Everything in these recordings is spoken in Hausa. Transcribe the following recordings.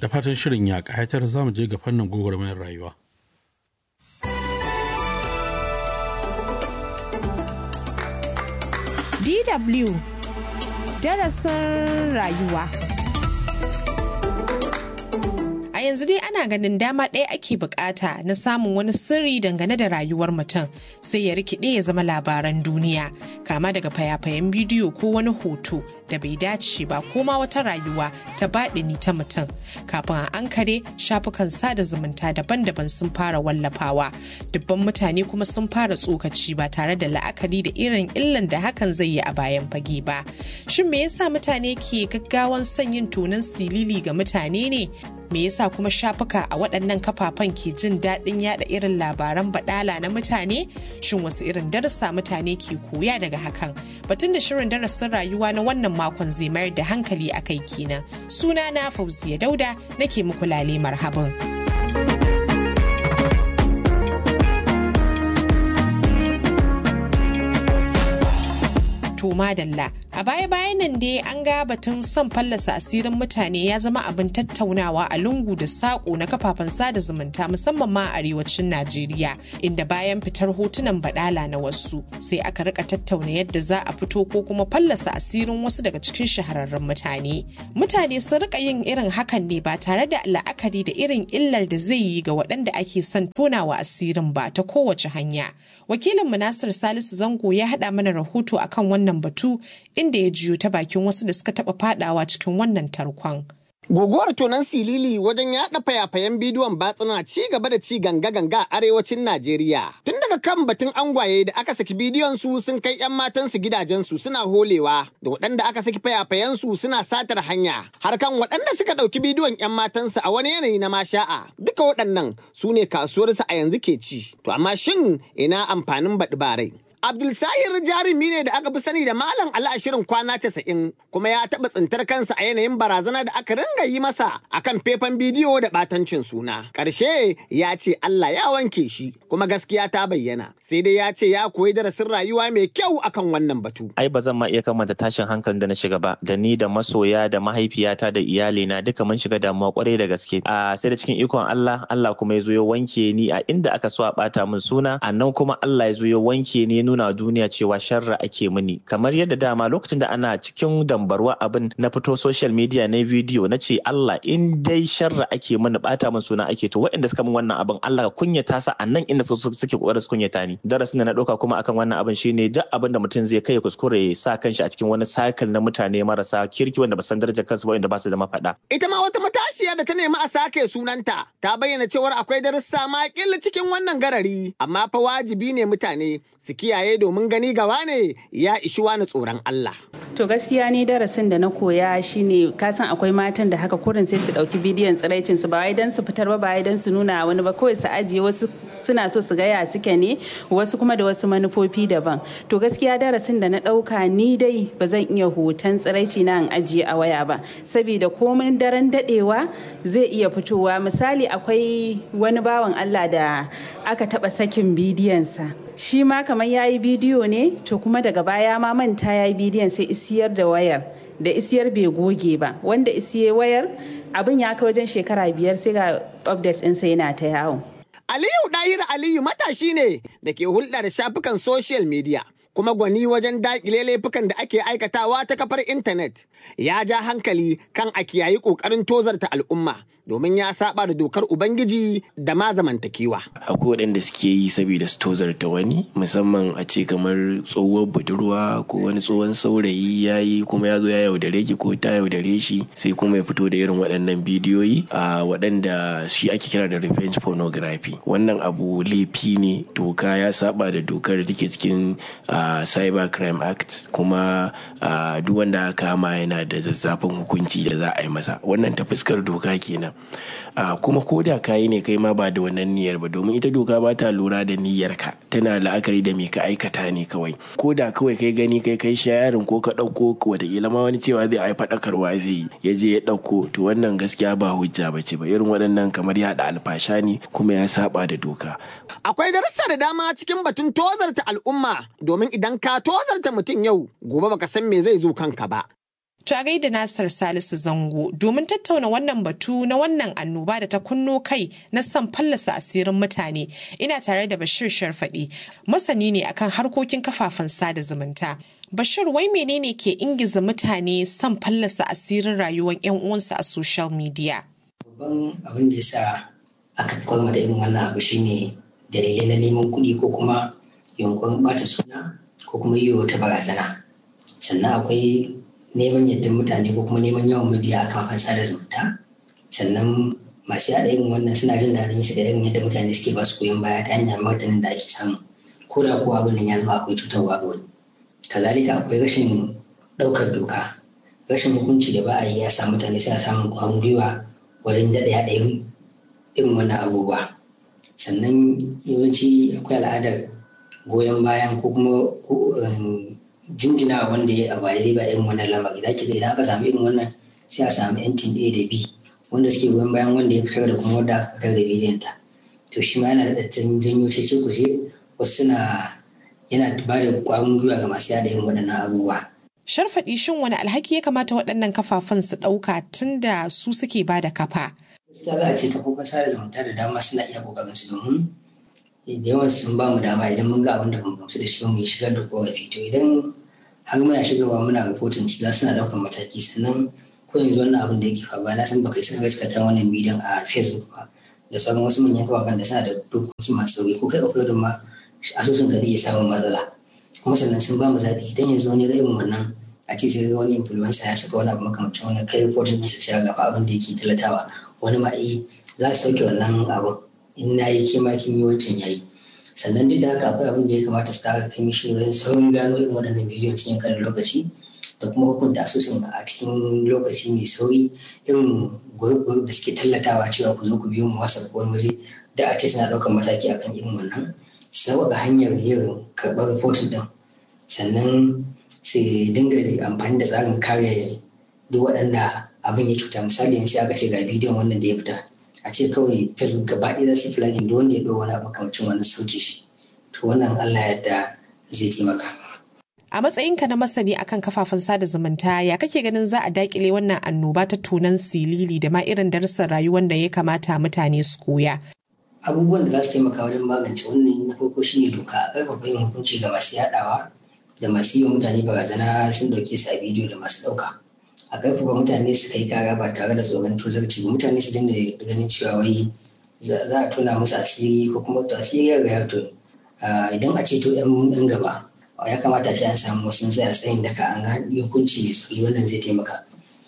da fatan shirin ya ƙayatar za mu je ga fannin gwagwarmayar rayuwa. DW darasin rayuwa. A yanzu dai ana ganin dama ɗaya ake bukata na samun wani sirri dangane da rayuwar mutum sai ya rikide ya zama labaran duniya kama daga fayafayen bidiyo ko wani hoto da bai dace ba ko ma wata rayuwa ta baɗini ta mutum kafin a ankare shafukan sada zumunta daban-daban sun fara wallafawa dubban mutane kuma sun fara tsokaci ba tare da la'akari da irin illan da hakan zai yi a bayan fage ba shin me yasa mutane ke gaggawan son yin tonon silili ga mutane ne me yasa kuma shafuka a waɗannan kafafen ke jin daɗin yada irin labaran baɗala na mutane shin wasu irin darasa mutane ke koya daga hakan batun da shirin darasin rayuwa na wannan makon zai mayar da hankali a kai kenan suna na fauziya dauda nake muku lale marhaban. to madalla a baya-bayan nan dai an ga batun son fallasa asirin mutane ya zama abin tattaunawa a lungu da saƙo na kafafen sada zumunta musamman ma a arewacin najeriya inda bayan fitar hotunan badala na wasu sai aka rika tattauna yadda za a fito ko kuma fallasa asirin wasu daga cikin shahararrun mutane mutane sun rika yin irin hakan ne ba tare da la'akari da irin illar da zai yi ga waɗanda ake son tonawa asirin ba ta kowace hanya wakilin nasir salisu zango ya haɗa mana rahoto akan wannan batu inda ya jiyo ta bakin wasu da suka taɓa fadawa cikin wannan tarkon. Guguwar tonon silili wajen yaɗa fayafayen bidiyon batsuna ci gaba da ci ganga-ganga a arewacin Najeriya. Tun daga kan batun angwaye da aka saki bidiyon su sun kai 'yan matansu gidajensu suna holewa, da waɗanda aka saki fayafayen su suna satar hanya, har kan waɗanda suka ɗauki bidiyon 'yan matansu a wani yanayi na masha'a. Duka waɗannan su ne kasuwarsu a yanzu ke ci. To amma shin ina amfanin baɗi barai? Abdulsahir jarumi ne da aka fi sani da Malam Ali a shirin kwana casa'in kuma ya taɓa tsintar kansa a yanayin barazana da aka ringa yi masa akan faifan bidiyo da ɓatancin suna. Ƙarshe ya ce Allah ya wanke shi kuma gaskiya ta bayyana sai dai ya ce ya koyi darasin rayuwa mai kyau akan wannan batu. Ai ba zan ma iya kamanta tashin hankalin da na shiga ba da ni da masoya da mahaifiyata da iyalina duka mun shiga damuwa kwarai da gaske. A sai da cikin ikon Allah Allah kuma ya zo ya wanke ni a inda aka so a ɓata min suna a nan kuma Allah ya zo ya wanke ni nuna duniya cewa sharra ake mini kamar yadda dama lokacin da ana cikin dambarwa abin na fito social media na video na ce Allah in dai sharra ake mini bata min suna ake to waɗanda suka min wannan abin Allah ka kunyata sa a nan inda suke kokarin su kunyata ni darasin da na ɗauka kuma akan wannan abin shine duk abin da mutum zai kai kuskure ya sa kanshi a cikin wani cycle na mutane marasa kirki wanda ba san darajar kansu ba wanda ba su da mafaɗa Ita ma wata matashiya da ta nemi a sake sunanta ta bayyana cewar akwai darussa ma cikin wannan garari amma fa wajibi ne mutane su kiyaye domin gani gaba ne ya ishi wani tsoron Allah. To gaskiya ni darasin da na koya shine kasan akwai matan da haka kurin sai su dauki bidiyon tsiraicin su ba wai dan su fitar ba ba wai dan su nuna wani ba kawai su ajiye wasu suna so su gaya suke ne wasu kuma da wasu manufofi daban. To gaskiya darasin da na dauka ni dai ba zan iya hoton tsiraici na in ajiye a waya ba saboda komin daren dadewa zai iya fitowa misali akwai wani bawan Allah da aka taba sakin bidiyonsa shi ma kamar ya yi bidiyo ne to kuma daga baya ma manta ya yi bidiyon sai isiyar da wayar da isiyar bai goge ba wanda isiye wayar abin ya kai wajen shekara biyar sai ga update ɗinsa yana ta yawo. Aliyu Dahir Aliyu matashi ne da ke hulɗa da shafukan social media. kuma gwani wajen daƙile laifukan da ake aikatawa ta kafar intanet ya ja hankali kan a kiyayi ƙoƙarin tozarta al'umma domin ya saba da dokar ubangiji da ma zamantakewa. akwai waɗanda suke yi saboda su tozarta wani musamman a ce kamar tsohuwar budurwa ko wani tsohon saurayi ya yi kuma ya zo ya yaudare ki ko ta yaudare shi sai kuma ya fito da irin waɗannan bidiyoyi a waɗanda shi ake kira da revenge pornography wannan abu laifi ne doka ya saba da dokar da take cikin uh, cyber crime act kuma uh, duk wanda aka kama yana da zazzafin hukunci da za a yi masa wannan ta fuskar doka kenan uh, kuma ko da kayi ne kai ma ba da wannan niyyar ba domin ita doka ba ta lura da niyyarka tana la'akari da me ka aikata ne kawai ko da kawai kai gani kai kai shayarin ko ka ɗauko watakila ma wani cewa zai ai faɗakarwa zai yi ya je ya ɗauko to wannan gaskiya ba hujja ba ce ba irin waɗannan kamar yaɗa alfasha ne kuma ya saba da doka. Akwai darussa da dama cikin batun tozarta al'umma domin idan ka tozarta mutum yau gobe baka san me zai zo kanka ba. To a gaida Nasir Salisu Zango domin tattauna wannan batu na wannan annoba da ta kunno kai na son fallasa asirin mutane ina tare da Bashir Sharfaɗi masani ne akan harkokin kafafen sada zumunta. Bashir wai menene ke ingiza mutane son fallasa asirin rayuwar 'yan uwansu a social media? Babban abin da ya sa aka kwalma da irin wannan abu shine dalilai na neman kuɗi ko kuma yunkurin ɓata suna ko kuma yi wata barazana. Sannan akwai neman yadda mutane ko kuma neman yawan mabiya a kafafen sada zumunta. Sannan masu yaɗa irin wannan suna jin daɗin su da irin yadda mutane suke ba su goyon baya ta hanyar martanin da ake samu. Ko da kuwa abin nan ya zama akwai cutarwa ga wani. kazalika akwai rashin ɗaukar doka rashin hukunci da ba a yi ya sa mutane suna samun ƙwarin gwiwa wajen daɗa yaɗa irin wannan abubuwa sannan yawanci akwai al'adar goyon bayan ko kuma jinjina wanda ya abu daidai ba irin wannan lamari za ki ga idan aka samu irin wannan sai a samu yantin A da B wanda suke goyon bayan wanda ya fitar da kuma wanda aka fitar da bidiyon ta to shi ma yana da janyo ce kuce wasu suna yana ba da kwarin gwiwa ga masu yada yin waɗannan abubuwa. Sharfaɗi shin wani alhaki ya kamata waɗannan kafafen su ɗauka tun da su suke ba da kafa? Gaskiya za a ce kafofin sada zumunta da dama suna iya ƙoƙarin su domin da yawan sun ba mu dama idan mun ga abin da bamu gamsu da shi mu yi shigar da korafi to idan har muna shigarwa muna rahoton su za suna ɗaukar mataki sannan ko yanzu wannan abin da yake faruwa na san baka isa gaskata wannan bidiyon a Facebook ba da sauran wasu manyan kafafen da suna da dokoki masu sauri ko kai uploading ma asusun ka zai iya samun matsala kuma sannan sun ba mu zaɓi idan yanzu wani ga irin wannan a ce sai wani influencer ya saka wani abu makamancin wani kai reporting ɗinsa cewa ga abin da yake talatawa wani ma eh za su sauke wannan abin in na yi ke ma kin yi wancan yayi sannan duk da haka akwai abin da ya kamata su kara kai mishi wajen saurin gano irin waɗannan bidiyon cikin kanin lokaci da kuma hukunta asusun a cikin lokaci mai sauri irin gurub da suke tallatawa cewa ku zo ku biyo mu wasa ko wani waje da a ce suna ɗaukar mataki akan irin wannan sauƙaƙa hanyar yin karɓar rahoton ɗin sannan su dinga amfani da tsarin kare duk waɗanda abin ya cuta misali yanzu aka ce ga bidiyon wannan da ya fita a ce kawai facebook gaba ɗaya za su flagging duk wanda ya ɗau wani abu kamcin wani sauke shi to wannan allah yadda zai taimaka. A matsayinka na masani akan kafafen sada zumunta ya kake ganin za a dakile wannan annoba ta tunan silili da ma irin darussan rayuwar da ya kamata mutane su koya. abubuwan da za su taimaka wajen magance wannan na farko shine doka a ƙarfafa yin hukunci ga masu yaɗawa da masu yi wa mutane barazana sun ɗauke su a bidiyo da masu ɗauka a ƙarfafa mutane su kai kara ba tare da tsoron tozarci ba mutane su dinga ganin cewa wai za a tona musu asiri ko kuma to asiri ya riga to idan a ceto yan gaba ya kamata ce an samu wasu tsaya tsayin daka an ga hukunci mai tsauri wannan zai taimaka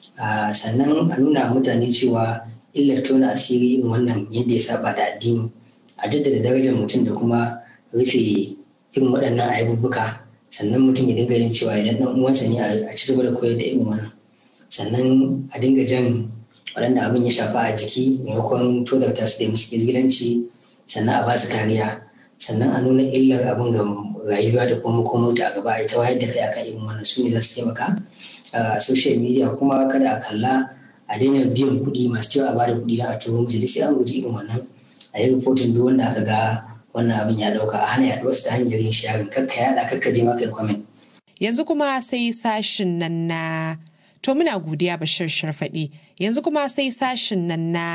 sannan a nuna mutane cewa illar tona asiri irin wannan yadda ya saba da addini a jaddada darajar mutum da kuma rufe irin waɗannan ayyubuka sannan mutum ya dinga yin cewa idan ɗan uwansa ne a ci gaba da koyar da irin wannan sannan a dinga jan waɗanda abin ya shafa a jiki maimakon tozarta su da musu izgilanci sannan a ba su kariya sannan a nuna illar abin ga rayuwa da kuma makomota a gaba ita wayar da kai akan irin wannan su ne za su taimaka a social media kuma kada a kalla a daina biyan kuɗi masu cewa a bada kuɗi don a turo musu duk sai an guji irin wannan a yi rahoton duk wanda aka ga wannan abin ya ɗauka a hana yaɗuwar su ta hanyar yin sharing kakka yaɗa kakka je ma kai comment. Yanzu kuma sai sashin nan na to muna godiya bashir sharfaɗi yanzu kuma sai sashin nan na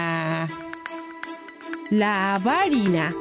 labari na.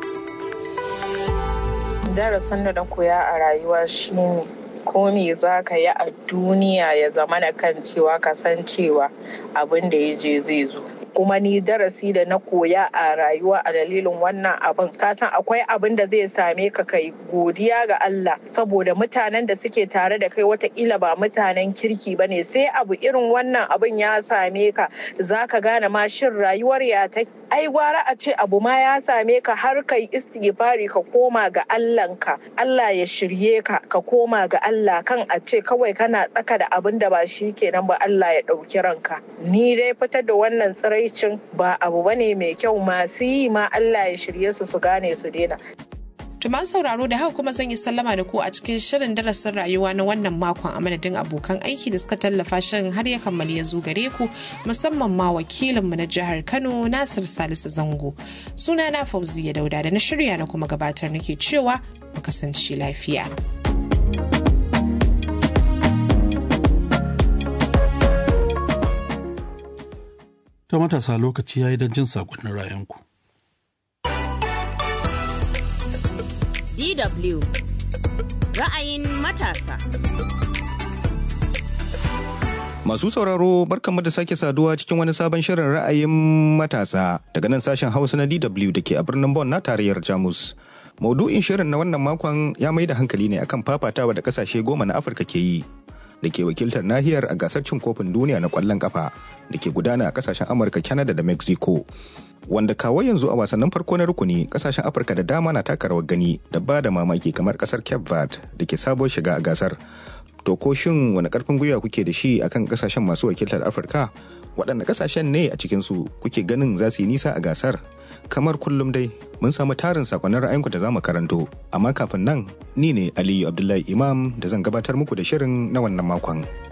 Darasin da na koya a rayuwa shine ko me za ka yi a duniya ya zama na kan cewa ka san cewa abin da ya je zai zo kuma ni darasi da na koya a rayuwa a dalilin wannan abin ka san akwai abin da zai same ka kai godiya ga Allah saboda mutanen da suke tare da kai watakila ba mutanen kirki ba ne sai abu irin wannan abin ya same ka za ka gane ma shin rayuwar ya ta ai gwara a ce abu ma ya same ka har kai istighfari ka koma ga Allahnka Allah ya shirye ka ka koma ga Allah kan a ce kawai kana tsaka da abin da ba shi kenan ba Allah ya ɗauki ranka ni dai fitar da wannan tsiraicin ba abu bane mai kyau masu yi ma Allah ya shirye su su gane su daina Tuman sauraro da haka kuma zan yi sallama da ku a cikin shirin darasin rayuwa na wannan makon a madadin abokan aiki da suka tallafa shirin har ya kammali ya zo gare ku musamman ma wakilinmu na jihar Kano Nasir Salisu Zango. Suna na Fauziya Dauda da na shirya na kuma gabatar nake cewa mu kasance lafiya. Ta matasa lokaci ya yi don jin saƙonnin ra'ayinku. DW ra'ayin matasa. Masu sauraro barkanmu da sake saduwa cikin wani sabon shirin ra'ayin matasa daga nan sashen Hausa na DW da ke a birnin Bonn na tarayyar Jamus. Maudu'in shirin na wannan makon ya mai da hankali ne akan fafatawa da kasashe goma na Afirka ke yi da ke wakiltar nahiyar a gasar cin kofin duniya na kwallon kafa da ke gudana a kasashen Amurka, Canada da Mexico. Wanda kawo yanzu a wasannin farko na rukuni kasashen Afirka da dama na taka rawar gani da ba da mamaki kamar kasar Cape Verde da ke sabuwar shiga a gasar. To ko shin wani karfin gwiwa kuke da shi akan kasashen masu wakiltar Afirka? Waɗanne kasashen ne a cikinsu kuke ganin za su yi nisa a gasar? Kamar kullum dai mun samu tarin sakonnin ra'ayinku da za mu karanto, amma kafin nan ni ne Aliyu Abdullahi Imam da zan gabatar muku da shirin na wannan makon.